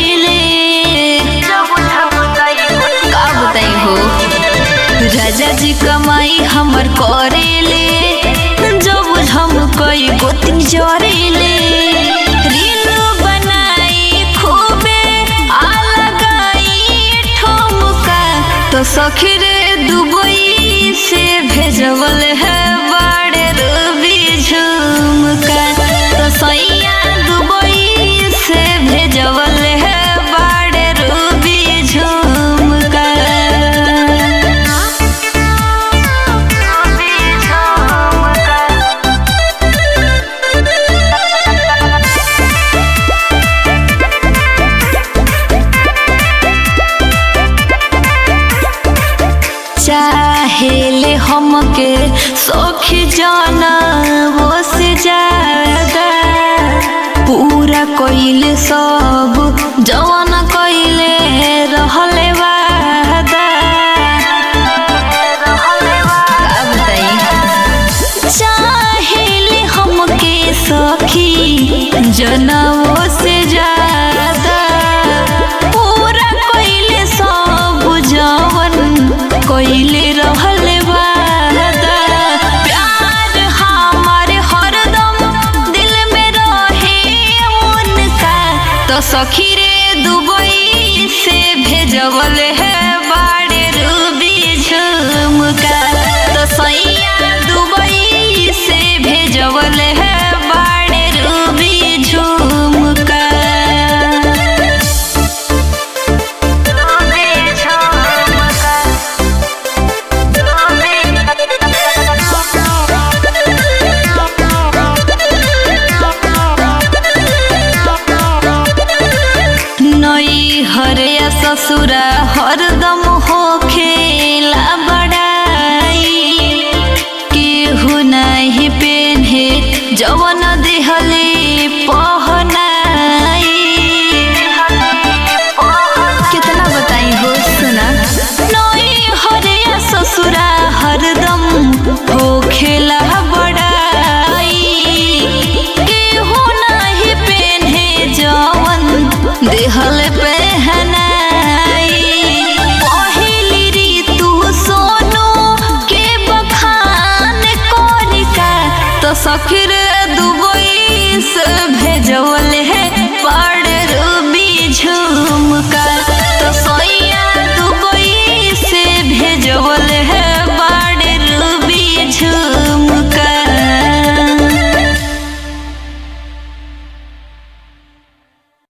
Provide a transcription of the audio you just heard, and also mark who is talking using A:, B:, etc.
A: करेले का बताई हो राजा जी कमाई हमर करेले जब हम कई गोती जरेले रील बनाई खूबे आ लगाई ठुमका तो सखी रे दुबई से भेजवल है बड़े रूबी झुमका तो सैया दुबई से भेजवल है बड़े रूबी झुमका चाहेले हमके सखी जाना वो से ज्यादा पूरा कइले सब जवान कइले रहले वादा का बताई चाहेले हमके सखी जनवो से ज्यादा पूरा कइले सब जवन कइले रहले वादा प्यार हमारे हरदम दिल में रहे उनका तो सखी रे दुबई से भेजवल है बाड़े रूबी झुमका तो सैया दुबई से भेजवल है बाड़े रूबी झुमका नई हरिया ससुरा हरदम हो खेला बड़ाई केहू नहीं पेन्हे जवन देहले पहनाई कितना बताई हो सुना नई हरिया ससुरा हरदम हो खेला बड़ाई केहू नहीं पेन्हे जवन देहल पहनाई पहिली ऋतु सोनू के बखान कोरिका तो सखीर